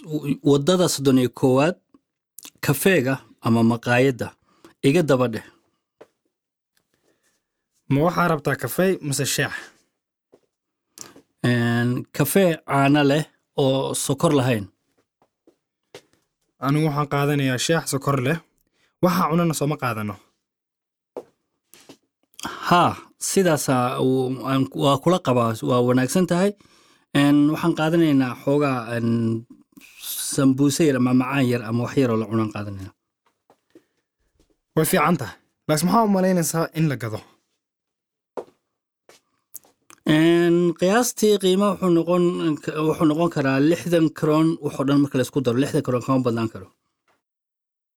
waddada soddon iyo koowaad kafeega ama maqaayadda iga daba dheh ma waxaa rabtaa kafey mise shaax Een, kafee caano leh oo sokor lahayn anigu waxaan qaadanayaa shaax sokor leh waxaa cunana sooma qaadano haa sidaasaa uu- aan- waa kula qabaa waa wanaagsan tahay Een, waxaan qaadanaynaa xoogaa een, sambuuse yar ama macaan yar ama wax yaroo la cunaan qaadanayna way fiican tahay laakiin maxaa u malaynaysaa in la gado Een, qiyaastii qiimo wuxuu noqon wuxuu noqon karaa lixdan karoon waxoo dhan marka la isku daro lixdan karoon kama badnaan karo